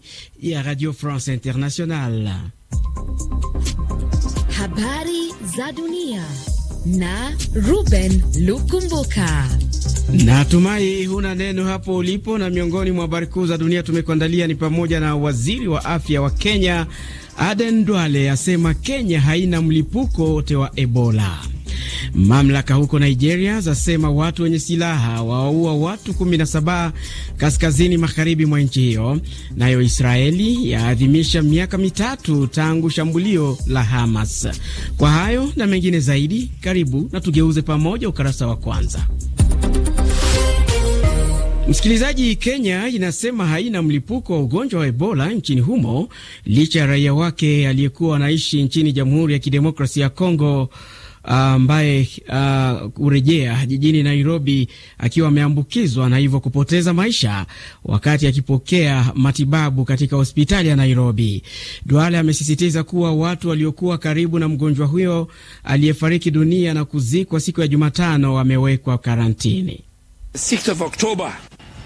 ya Radio France International. Habari za dunia na Ruben Lukumbuka. Natumai huna neno hapo ulipo, na miongoni mwa habari kuu za dunia tumekuandalia ni pamoja na waziri wa afya wa Kenya Aden Duale asema Kenya haina mlipuko wote wa Ebola. Mamlaka huko Nigeria zasema watu wenye silaha wawaua watu 17 kaskazini magharibi mwa nchi hiyo. Nayo Israeli yaadhimisha miaka mitatu tangu shambulio la Hamas. Kwa hayo na mengine zaidi, karibu na tugeuze pamoja ukarasa wa kwanza. Msikilizaji, Kenya inasema haina mlipuko wa ugonjwa wa Ebola nchini humo licha ya raia wake aliyekuwa anaishi nchini Jamhuri ya Kidemokrasia ya Kongo ambaye uh, kurejea uh, jijini Nairobi akiwa ameambukizwa na hivyo kupoteza maisha wakati akipokea matibabu katika hospitali ya Nairobi. Duale amesisitiza kuwa watu waliokuwa karibu na mgonjwa huyo aliyefariki dunia na kuzikwa siku ya Jumatano wamewekwa karantini. 6th of October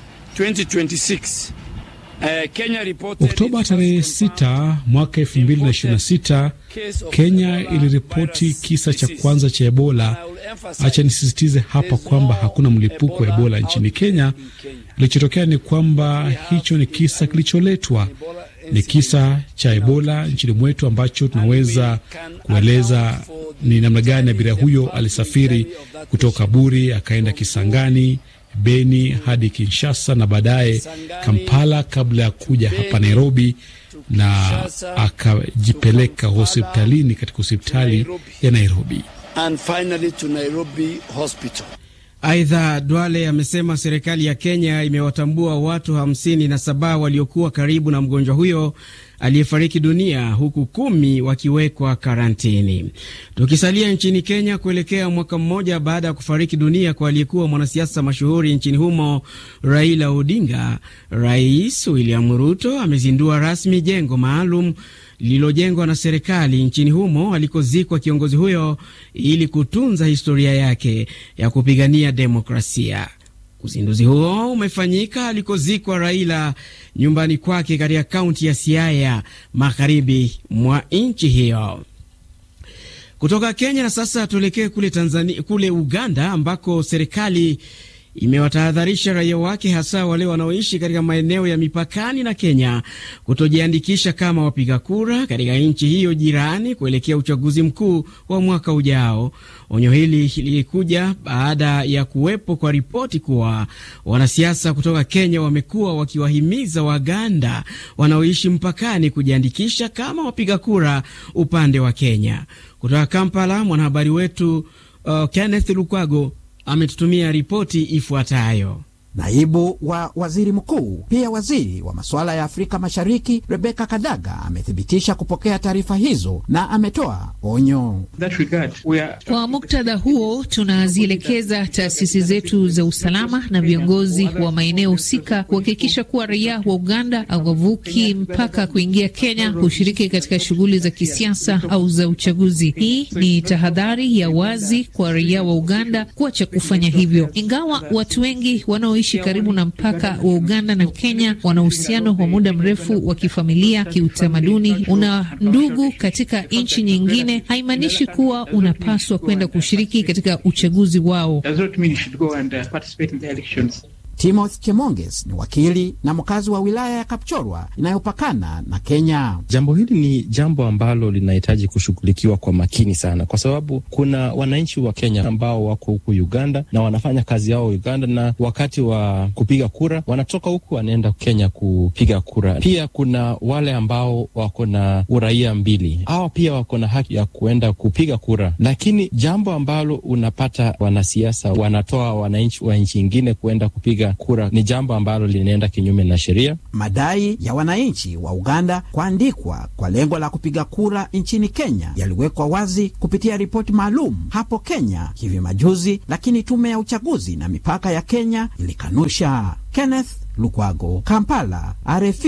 2026. Uh, Kenya reported Oktoba tarehe 6 mwaka 2026 Kenya iliripoti kisa cha kwanza cha Ebola. Acha nisisitize hapa kwamba hakuna mlipuko wa Ebola nchini Kenya. Kilichotokea ni kwamba hicho ni kisa kilicholetwa, ni kisa cha Ebola nchini mwetu ambacho tunaweza kueleza ni namna gani abiria huyo alisafiri kutoka Buri akaenda Kisangani Beni hadi Kinshasa na baadaye Kampala kabla ya kuja hapa Nairobi na akajipeleka hospitalini katika hospitali ya Nairobi. And finally to Nairobi Hospital. Aidha, Dwale amesema serikali ya Kenya imewatambua watu hamsini na saba waliokuwa karibu na mgonjwa huyo aliyefariki dunia huku kumi wakiwekwa karantini. Tukisalia nchini Kenya, kuelekea mwaka mmoja baada ya kufariki dunia kwa aliyekuwa mwanasiasa mashuhuri nchini humo Raila Odinga, Rais William Ruto amezindua rasmi jengo maalum lililojengwa na serikali nchini humo alikozikwa kiongozi huyo ili kutunza historia yake ya kupigania demokrasia. Uzinduzi huo umefanyika alikozikwa Raila nyumbani kwake katika kaunti ya Siaya, magharibi mwa nchi hiyo. Kutoka Kenya na sasa tuelekee kule Tanzania, kule Uganda ambako serikali imewatahadharisha raia wake hasa wale wanaoishi katika maeneo ya mipakani na Kenya kutojiandikisha kama wapiga kura katika nchi hiyo jirani kuelekea uchaguzi mkuu wa mwaka ujao. Onyo hili lilikuja baada ya kuwepo kwa ripoti kuwa wanasiasa kutoka Kenya wamekuwa wakiwahimiza Waganda wanaoishi mpakani kujiandikisha kama wapiga kura upande wa Kenya. Kutoka Kampala, mwanahabari wetu uh, Kenneth Lukwago ametutumia ripoti ifuatayo. Naibu wa waziri mkuu pia waziri wa masuala ya Afrika Mashariki Rebeka Kadaga amethibitisha kupokea taarifa hizo na ametoa onyo. Kwa muktadha huo, tunazielekeza taasisi zetu za usalama na viongozi wa maeneo husika kuhakikisha kuwa raia wa Uganda hawavuki mpaka kuingia Kenya kushiriki katika shughuli za kisiasa au za uchaguzi. Hii ni tahadhari ya wazi kwa raia wa Uganda kuacha kufanya hivyo, ingawa watu wengi wanaoishi karibu na mpaka wa Uganda na Kenya wana uhusiano wa muda mrefu wa kifamilia, kiutamaduni. Una ndugu katika nchi nyingine, haimaanishi kuwa unapaswa kwenda kushiriki katika uchaguzi wao. Timothy Chemonges ni wakili na mkazi wa wilaya ya Kapchorwa inayopakana na Kenya. Jambo hili ni jambo ambalo linahitaji kushughulikiwa kwa makini sana, kwa sababu kuna wananchi wa Kenya ambao wako huku Uganda na wanafanya kazi yao Uganda, na wakati wa kupiga kura wanatoka huku wanaenda Kenya kupiga kura. Pia kuna wale ambao wako na uraia mbili, hawa pia wako na haki ya kuenda kupiga kura, lakini jambo ambalo unapata wanasiasa wanatoa wananchi wa nchi ingine kuenda kupiga kura ni jambo ambalo linaenda kinyume na sheria. Madai ya wananchi wa Uganda kuandikwa kwa lengo la kupiga kura nchini Kenya yaliwekwa wazi kupitia ripoti maalum hapo Kenya hivi majuzi, lakini tume ya uchaguzi na mipaka ya Kenya ilikanusha. Kenneth Lukwago, Kampala, RFI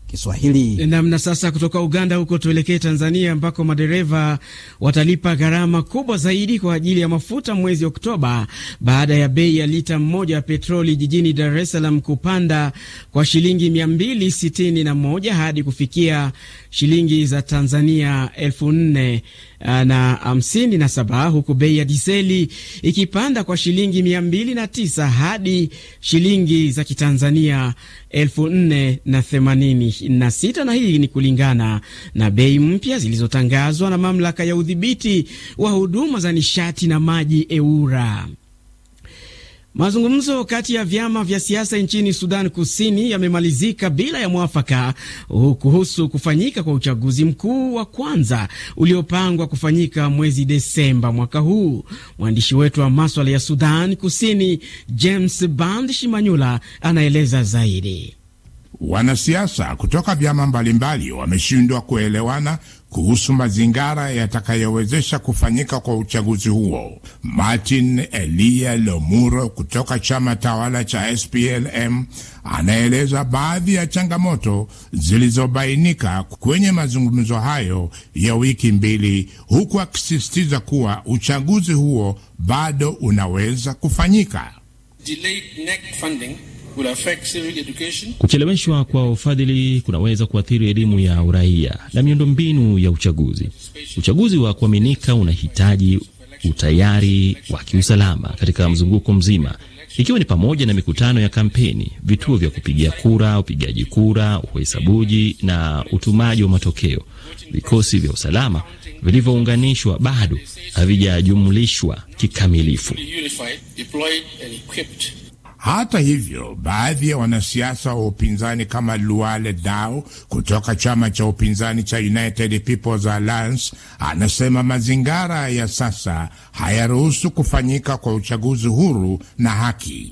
Kiswahili. Namna sasa, kutoka Uganda huko tuelekee Tanzania, ambako madereva watalipa gharama kubwa zaidi kwa ajili ya mafuta mwezi Oktoba baada ya bei ya lita moja ya petroli jijini Dar es Salaam kupanda kwa shilingi 261 hadi kufikia shilingi za Tanzania elfu nne na hamsini na saba huku bei ya diseli ikipanda kwa shilingi mia mbili na tisa hadi shilingi za kitanzania elfu nne na themanini na sita na hii ni kulingana na bei mpya zilizotangazwa na mamlaka ya udhibiti wa huduma za nishati na maji EWURA. Mazungumzo kati ya vyama vya siasa nchini Sudan Kusini yamemalizika bila ya mwafaka kuhusu kufanyika kwa uchaguzi mkuu wa kwanza uliopangwa kufanyika mwezi Desemba mwaka huu. Mwandishi wetu wa maswala ya Sudan Kusini James Band Shimanyula anaeleza zaidi. Wanasiasa kutoka vyama mbalimbali wameshindwa kuelewana kuhusu mazingara yatakayowezesha kufanyika kwa uchaguzi huo. Martin Elia Lomuro kutoka chama tawala cha SPLM anaeleza baadhi ya changamoto zilizobainika kwenye mazungumzo hayo ya wiki mbili, huku akisisitiza kuwa uchaguzi huo bado unaweza kufanyika. Kucheleweshwa kwa ufadhili kunaweza kuathiri elimu ya uraia na miundombinu ya uchaguzi. Uchaguzi wa kuaminika unahitaji utayari wa kiusalama katika mzunguko mzima, ikiwa ni pamoja na mikutano ya kampeni, vituo vya kupigia kura, upigaji kura, uhesabuji na utumaji wa matokeo. Vikosi vya usalama vilivyounganishwa bado havijajumlishwa kikamilifu. Hata hivyo, baadhi ya wanasiasa wa upinzani kama Luale Dao kutoka chama cha upinzani cha United People's Alliance anasema mazingara ya sasa hayaruhusu kufanyika kwa uchaguzi huru na haki.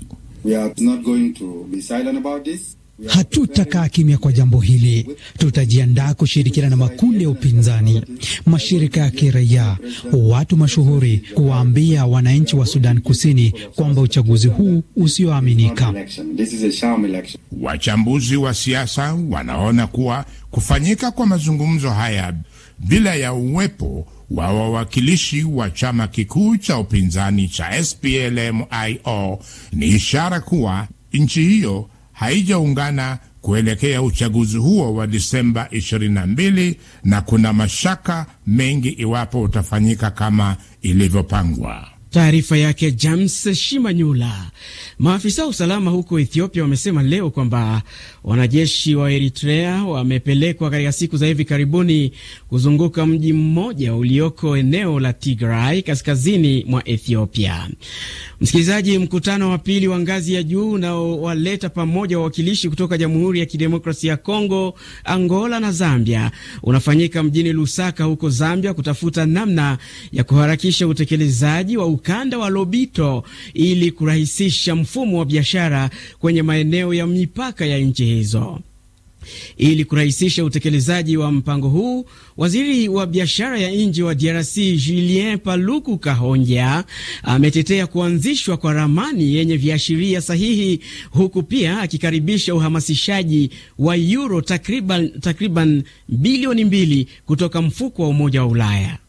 Hatutakaa kimya kwa jambo hili. Tutajiandaa kushirikiana na makundi ya upinzani, mashirika ya kiraia, watu mashuhuri, kuwaambia wananchi wa Sudan Kusini kwamba uchaguzi huu usioaminika. Wachambuzi wa siasa wanaona kuwa kufanyika kwa mazungumzo haya bila ya uwepo wa wawakilishi wa chama kikuu cha upinzani cha SPLM-IO ni ishara kuwa nchi hiyo haijaungana kuelekea uchaguzi huo wa Disemba 22 na kuna mashaka mengi iwapo utafanyika kama ilivyopangwa. Taarifa yake James Shimanyula. Maafisa wa usalama huko Ethiopia wamesema leo kwamba wanajeshi wa Eritrea wamepelekwa katika siku za hivi karibuni kuzunguka mji mmoja ulioko eneo la Tigray kaskazini mwa Ethiopia. Msikilizaji, mkutano wa pili wa ngazi ya juu unaowaleta pamoja wawakilishi kutoka Jamhuri ya Kidemokrasia ya Kongo, Angola na Zambia unafanyika mjini Lusaka huko Zambia kutafuta namna ya kuharakisha utekelezaji wa ukanda wa Lobito ili kurahisisha mfumo wa biashara kwenye maeneo ya mipaka ya nchi hizo. Ili kurahisisha utekelezaji wa mpango huu, waziri wa biashara ya nje wa DRC Julien Paluku Kahongya ametetea kuanzishwa kwa ramani yenye viashiria sahihi, huku pia akikaribisha uhamasishaji wa euro takriban, takriban bilioni mbili kutoka mfuko wa Umoja wa Ulaya.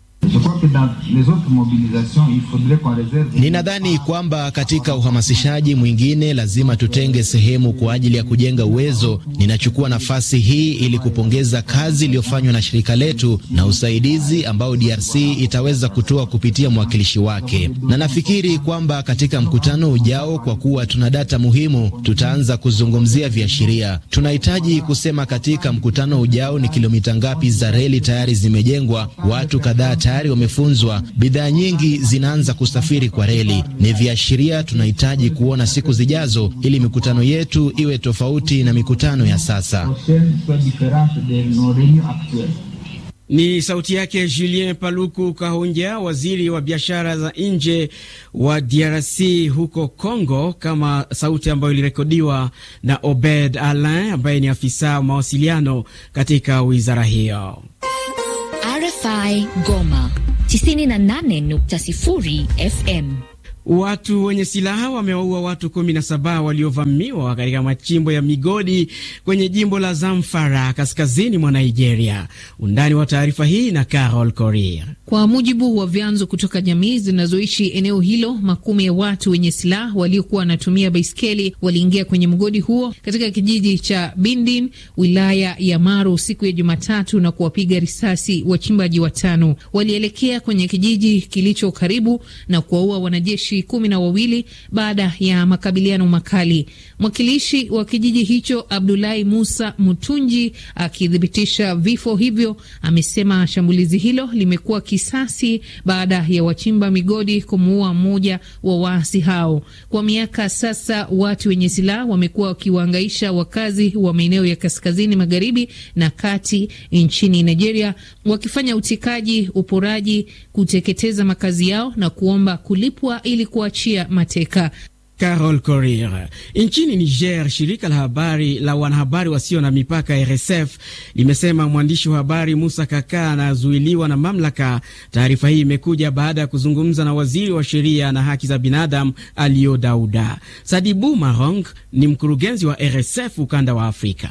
Ninadhani kwamba katika uhamasishaji mwingine lazima tutenge sehemu kwa ajili ya kujenga uwezo. Ninachukua nafasi hii ili kupongeza kazi iliyofanywa na shirika letu na usaidizi ambao DRC itaweza kutoa kupitia mwakilishi wake, na nafikiri kwamba katika mkutano ujao, kwa kuwa tuna data muhimu, tutaanza kuzungumzia viashiria. Tunahitaji kusema katika mkutano ujao ni kilomita ngapi za reli tayari zimejengwa, watu kadhaa tayari wamefunzwa, bidhaa nyingi zinaanza kusafiri kwa reli. Ni viashiria tunahitaji kuona siku zijazo, ili mikutano yetu iwe tofauti na mikutano ya sasa. Ni sauti yake Julien Paluku Kahongya, waziri wa biashara za nje wa DRC huko Congo, kama sauti ambayo ilirekodiwa na Obed Alain ambaye ni afisa mawasiliano katika wizara hiyo. RFI Goma 98.0 FM. Watu wenye silaha wamewaua watu 17 waliovamiwa katika machimbo ya migodi kwenye jimbo la Zamfara kaskazini mwa Nigeria. Undani wa taarifa hii na Carol Korir. Kwa mujibu wa vyanzo kutoka jamii zinazoishi eneo hilo, makumi ya watu wenye silaha waliokuwa wanatumia baiskeli waliingia kwenye mgodi huo katika kijiji cha Bindin, wilaya ya Maru siku ya Jumatatu na kuwapiga risasi wachimbaji watano. Walielekea kwenye kijiji kilicho karibu na kuwaua wanajeshi kumi na wawili baada ya makabiliano makali. Mwakilishi wa kijiji hicho Abdulahi Musa Mutunji akithibitisha vifo hivyo, amesema shambulizi hilo limekuwa kisasi baada ya wachimba migodi kumuua mmoja wa waasi hao. Kwa miaka sasa, watu wenye silaha wamekuwa wakiwaangaisha wakazi wa maeneo ya kaskazini magharibi na kati nchini Nigeria, wakifanya utekaji, uporaji, kuteketeza makazi yao na kuomba kulipwa ili kuachia mateka. Carol Korir. Nchini Niger, shirika la habari la wanahabari wasio na mipaka RSF limesema mwandishi wa habari Musa Kaka anazuiliwa na mamlaka. Taarifa hii imekuja baada ya kuzungumza na waziri wa sheria na haki za binadamu Alio Dauda. Sadibu Marong ni mkurugenzi wa RSF ukanda wa Afrika.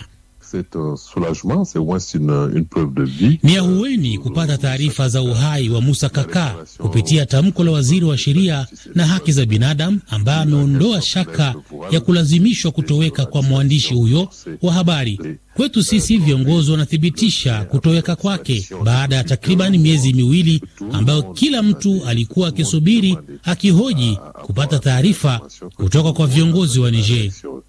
Ni ahueni kupata taarifa za uhai wa Musa Kaka kupitia tamko la waziri wa sheria na haki za binadamu ambaye ameondoa shaka ya kulazimishwa kutoweka kwa mwandishi huyo wa habari. Kwetu sisi viongozi wanathibitisha kutoweka kwake baada ya takribani miezi miwili ambayo kila mtu alikuwa akisubiri akihoji kupata taarifa kutoka kwa viongozi wa Niger.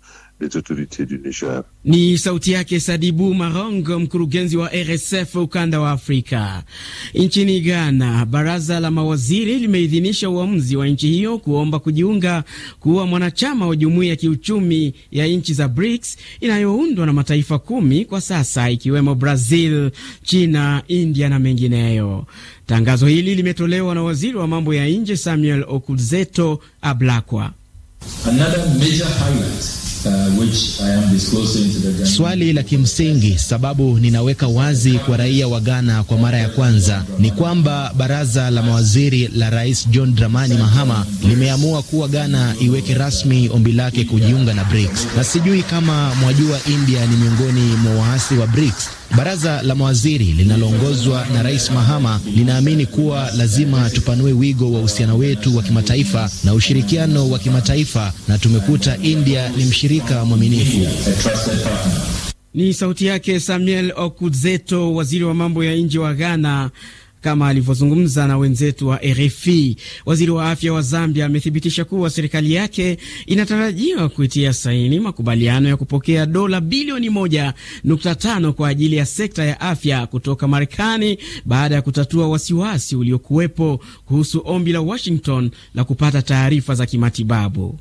Ni sauti yake Sadibu Marong, mkurugenzi wa RSF ukanda wa Afrika. Nchini Ghana, baraza la mawaziri limeidhinisha uamuzi wa nchi hiyo kuomba kujiunga kuwa mwanachama wa jumuiya ya kiuchumi ya nchi za BRICS inayoundwa na mataifa kumi kwa sasa, ikiwemo Brazil, China, India na mengineyo. Tangazo hili limetolewa na waziri wa mambo ya nje Samuel Okudzeto Ablakwa. Uh, which I am disclosing to the swali la kimsingi, sababu ninaweka wazi kwa raia wa Ghana kwa mara ya kwanza ni kwamba baraza la mawaziri la Rais John Dramani Mahama limeamua kuwa Ghana iweke rasmi ombi lake kujiunga na BRICS, na sijui kama mwajua, India ni miongoni mwa waasi wa BRICS. Baraza la mawaziri linaloongozwa na Rais Mahama linaamini kuwa lazima tupanue wigo wa uhusiano wetu wa kimataifa na ushirikiano wa kimataifa, na tumekuta India ni mshirika mwaminifu. Ni sauti yake Samuel Okudzeto, waziri wa mambo ya nje wa Ghana kama alivyozungumza na wenzetu wa RFI. Waziri wa afya wa Zambia amethibitisha kuwa serikali yake inatarajiwa kuitia saini makubaliano ya kupokea dola bilioni 1.5 kwa ajili ya sekta ya afya kutoka Marekani baada ya kutatua wasiwasi uliokuwepo kuhusu ombi la Washington la kupata taarifa za kimatibabu.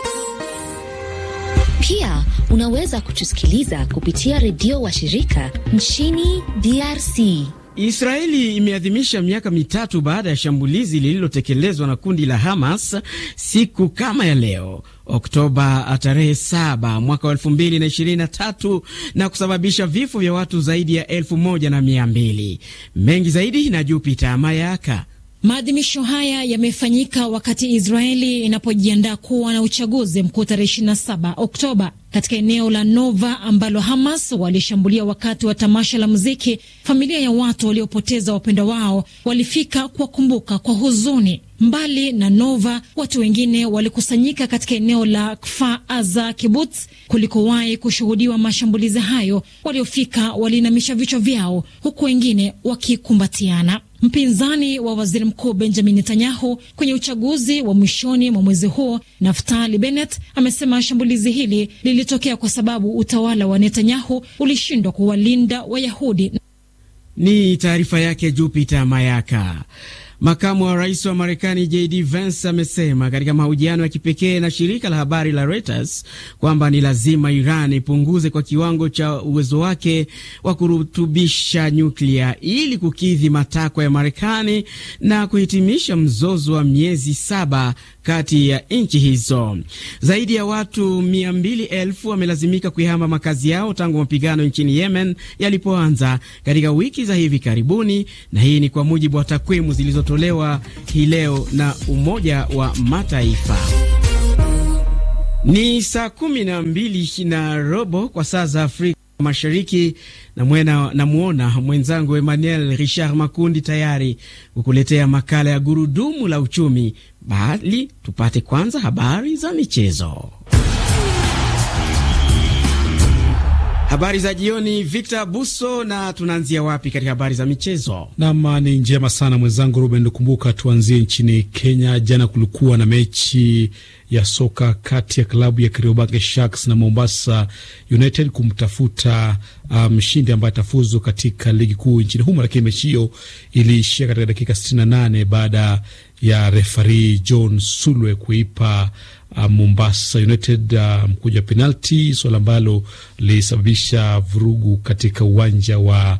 Pia unaweza kutusikiliza kupitia redio wa shirika nchini DRC. Israeli imeadhimisha miaka mitatu baada ya shambulizi lililotekelezwa na kundi la Hamas siku kama ya leo Oktoba tarehe 7 mwaka wa elfu mbili na ishirini na tatu na kusababisha vifo vya watu zaidi ya elfu moja na mia mbili. Mengi zaidi na Jupita Mayaka. Maadhimisho haya yamefanyika wakati Israeli inapojiandaa kuwa na uchaguzi mkuu tarehe 27 Oktoba katika eneo la Nova ambalo Hamas walishambulia wakati wa tamasha la muziki. Familia ya watu waliopoteza wapenda wao walifika kuwakumbuka kwa huzuni. Mbali na Nova, watu wengine walikusanyika katika eneo la Kfar Aza Kibbutz kulikowahi kushuhudiwa mashambulizi hayo. Waliofika waliinamisha vichwa vyao, huku wengine wakikumbatiana. Mpinzani wa waziri mkuu Benjamin Netanyahu kwenye uchaguzi wa mwishoni mwa mwezi huo, Naftali Bennett amesema shambulizi hili lilitokea kwa sababu utawala wa Netanyahu ulishindwa kuwalinda Wayahudi. Ni taarifa yake Jupiter Mayaka. Makamu wa rais wa Marekani JD Vance amesema katika mahojiano ya kipekee na shirika la habari la Reuters kwamba ni lazima Iran ipunguze kwa kiwango cha uwezo wake wa kurutubisha nyuklia ili kukidhi matakwa ya Marekani na kuhitimisha mzozo wa miezi saba kati ya nchi hizo. Zaidi ya watu mia mbili elfu wamelazimika kuihama makazi yao tangu mapigano nchini Yemen yalipoanza katika wiki za hivi karibuni, na hii ni kwa mujibu wa takwimu zilizotolewa hii leo na Umoja wa Mataifa. Ni saa kumi na mbili na robo kwa saa za Afrika Mashariki na mwena namwona mwenzangu Emmanuel Richard Makundi tayari kukuletea makala ya gurudumu la uchumi, bali tupate kwanza habari za michezo. Habari za jioni, Victor Buso, na tunaanzia wapi katika habari za michezo? Nam, ni njema sana mwenzangu Ruben Lukumbuka. Tuanzie nchini Kenya. Jana kulikuwa na mechi ya soka kati ya klabu ya Kariobangi Sharks na Mombasa United kumtafuta mshindi um, ambaye atafuzu katika ligi kuu nchini humo, lakini mechi hiyo iliishia katika dakika 68 baada ya refari John Sulwe kuipa uh, Mombasa United uh, mkuja wa penalti, suala ambalo lilisababisha vurugu katika uwanja wa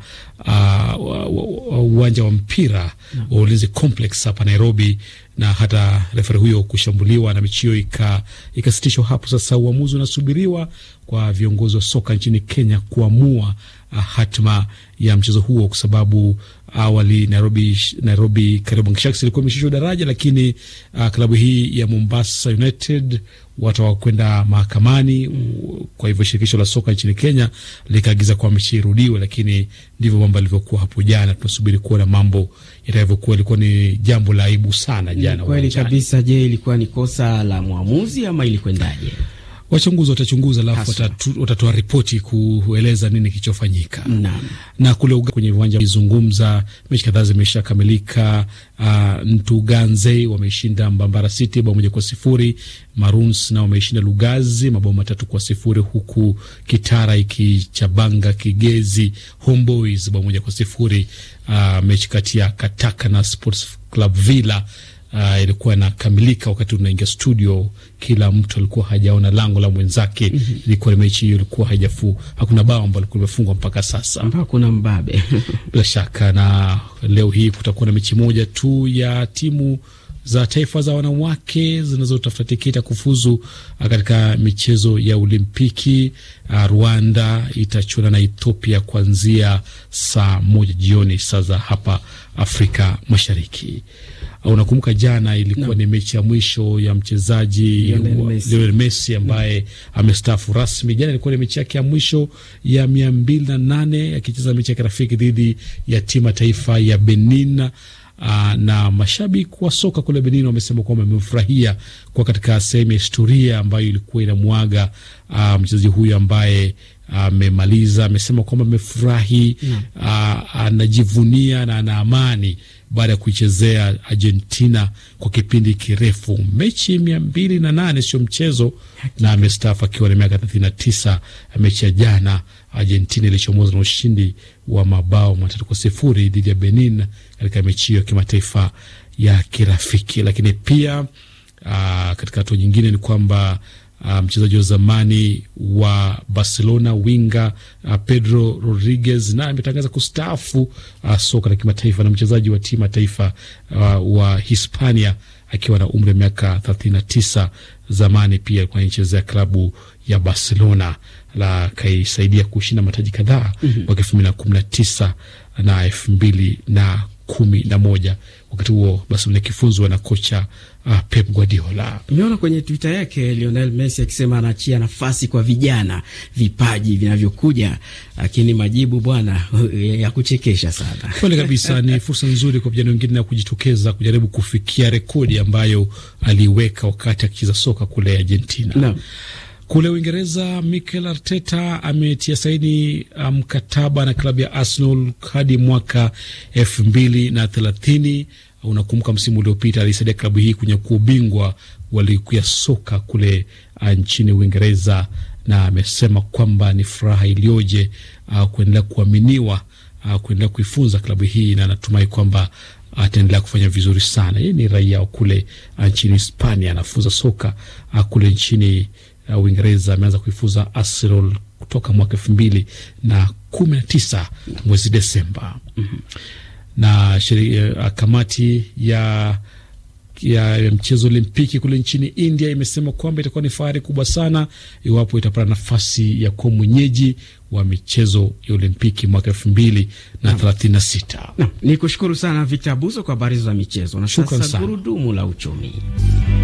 uh, uwanja wa mpira no. wa Ulinzi Complex hapa Nairobi, na hata refari huyo kushambuliwa na mechi hiyo ikasitishwa hapo. Sasa uamuzi unasubiriwa kwa viongozi wa soka nchini Kenya kuamua uh, hatima ya mchezo huo kwa sababu awali Nairobi, Nairobi Kariobangi Sharks ilikuwa imeshushwa daraja, lakini uh, klabu hii ya Mombasa United watakwenda mahakamani mm. Kwa hivyo shirikisho la soka nchini Kenya likaagiza kwa mechi irudiwe, lakini ndivyo mambo yalivyokuwa hapo jana. Tunasubiri kuona mambo yatakavyokuwa. Ilikuwa ni jambo la aibu sana jana. Kweli kabisa. Je, ilikuwa ni kosa la mwamuzi ama ilikwendaje? Wachunguzi watachunguza alafu watatoa ripoti kueleza nini kilichofanyika. Na kule uga kwenye viwanja izungumza, mechi kadhaa zimeshakamilika. Uh, Ntuganze wameshinda Mbambara City bao moja kwa sifuri. Maroons nao wameshinda Lugazi mabao matatu kwa sifuri, huku Kitara ikichabanga Kigezi Homeboys bao moja kwa sifuri. Uh, mechi kati ya Kataka na Sports Club Villa Uh, ilikuwa inakamilika wakati unaingia studio, kila mtu alikuwa hajaona lango la mwenzake. mm -hmm. Ilikuwa ni mechi hiyo, ilikuwa haijafu, hakuna bao ambalo lilikuwa limefungwa mpaka sasa, hakuna mbabe bila shaka. Na leo hii kutakuwa na mechi moja tu ya timu za taifa za wanawake zinazotafuta tiketi ya kufuzu katika michezo ya Olimpiki. Uh, Rwanda itachuana na Ethiopia kuanzia saa moja jioni saa za hapa Afrika Mashariki. Unakumbuka jana ilikuwa no. ni mechi ya mwisho ya mchezaji Lionel Messi ambaye mm. amestaafu rasmi. Jana ilikuwa ni mechi yake ya mwisho ya mia mbili na nane akicheza mechi ya kirafiki dhidi ya timu ya taifa ya Benin. Uh, na mashabiki wa soka kule Benin wamesema kwamba wamefurahia kwa katika sehemu ya historia ambayo ilikuwa inamwaga uh, mchezaji huyu ambaye amemaliza. Uh, amesema kwamba amefurahi, anajivunia uh, na ana amani baada ya kuichezea Argentina kwa kipindi kirefu. Mechi mia mbili na nane sio mchezo, na amestaafu akiwa na miaka thelathini na tisa. Mechi ya jana Argentina ilichomoza na ushindi wa mabao matatu kwa sifuri dhidi ya Benin katika mechi hiyo ya kimataifa ya kirafiki. Lakini pia aa, katika hatua nyingine ni kwamba mchezaji wa zamani wa Barcelona winga uh, Pedro Rodriguez naye ametangaza kustaafu uh, soka la kimataifa, na mchezaji wa timu ya taifa uh, wa Hispania akiwa na umri wa miaka thelathini na tisa. Zamani pia alikuwa anaichezea klabu ya Barcelona la akaisaidia kushinda mataji kadhaa mwaka elfu mbili na kumi na tisa na elfu mbili na kumi na moja wakati huo Barcelona ikifunzwa na kocha uh, Pep Guardiola. Nimeona kwenye Twitter yake Lionel Messi akisema anaachia nafasi kwa vijana vipaji vinavyokuja, lakini majibu bwana ya kuchekesha sana. Kweli kabisa, ni fursa nzuri kwa vijana wengine na kujitokeza kujaribu kufikia rekodi ambayo aliweka wakati akicheza soka kule Argentina no. Kule Uingereza, Mikel Arteta ametia saini mkataba um, na klabu ya Arsenal hadi mwaka elfu mbili na thelathini. Unakumbuka msimu uliopita alisaidia klabu hii kunyakua ubingwa wa ligi ya soka kule uh, nchini Uingereza, na amesema kwamba ni furaha iliyoje uh, kuendelea kuaminiwa uh, kuendelea kuifunza klabu hii, na anatumai kwamba ataendelea kufanya vizuri sana. Yeye ni raia wa kule uh, nchini Hispania, anafunza soka uh, kule nchini Uingereza. Uh, ameanza kuifuza Arsenal kutoka mwaka elfu mbili na kumi na tisa mwezi Desemba. mm -hmm. na shiri, uh, kamati ya ya, ya mchezo Olimpiki kule nchini India imesema kwamba itakuwa ni fahari kubwa sana iwapo itapata nafasi ya kuwa mwenyeji wa michezo ya Olimpiki mwaka elfu mbili na thelathini na sita. Ni kushukuru sana Victor Abuso kwa habari za michezo na sasa gurudumu la uchumi.